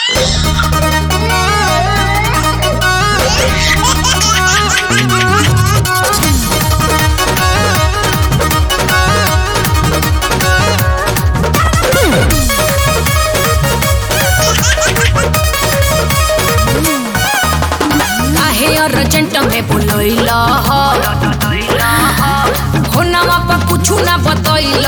काहे अर्जेंट में बुलैल हो नवा पर कुछ ना बतैल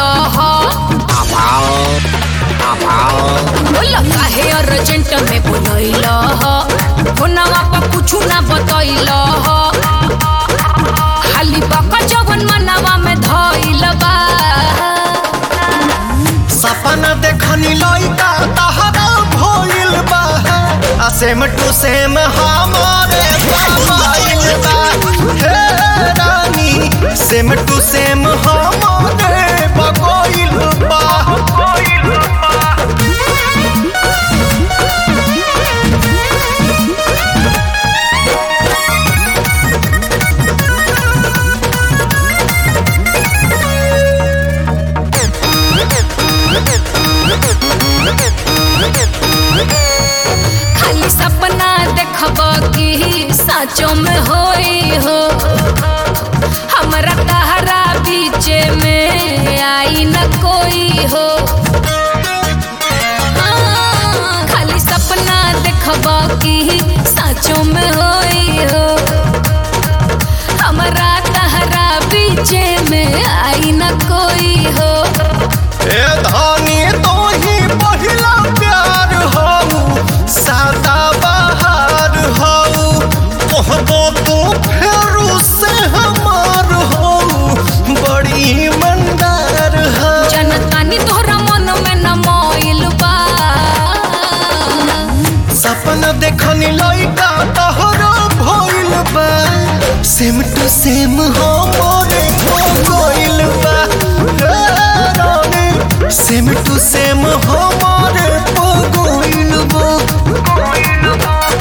बोल काहे अर्जेंट में बुलैल हो नवा पर कुछ ना बतैल खाली बका जवन मनवा में धैल बा सपना देखनी लइका तहरा भइल बा आ सेम टू सेम हमारे मोबाइल बा हे रानी सेम टू सेम हमारे बगोइल बा खाली सपना देखब कि साचो में होई हो हमरा तहरा बीचे में आई न कोई हो हाँ, खाली सपना देखब कि साचो में होई हो हमरा तहरा बीचे में आई न कोई हो ए धानी तो ही पहिला प्यार हो सादा बहार हो कहबो तो फेरू से हमार हो बड़ी मंदार हो जनतानी तोहरा मन में न मोइल बा सपना देखनी लइका तोहरा भइल बा सेम टू सेम हो मोरे हो गइल बा हे रानी, सेम टू सेम हो मोरे हो गइल बा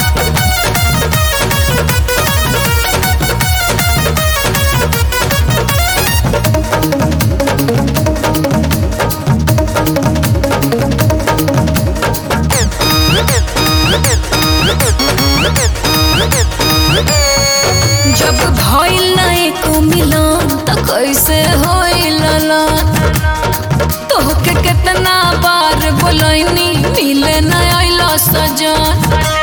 जब भइल ना एको मिलन त कैसे होइल ना तोहके कितना बार बोलैनी मिले न आइल सजन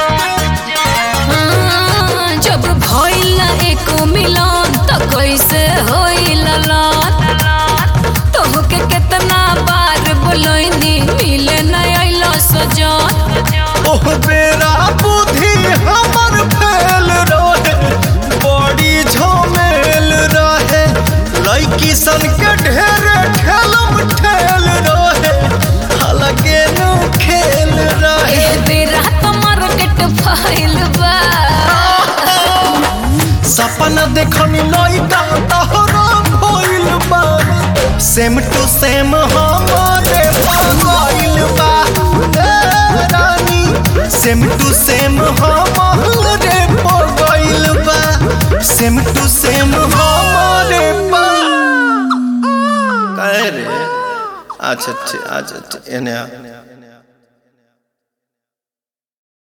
हाँ, जब भइल ना एको मिलन त कैसे होइल ना तोहके कितना बार बोलैनी मिले न आइल सजन ओह बेरा बुद्धि हमर फेल रहे बड़ी झमेल रहे लड़की सन के ढेरे ठेलम ठेल रहे अलगे नु खेल रहे एह बेरा तो मार्केट फैल बा सपना देखनी लइका तहरा भइल बा सेम टू सेम हमारे भइल बा ए रानी सेम टू सेम हमारे भइल बा सेम टू सेम हमारे बा काहे रे अच्छा अच्छा अच्छा एने आ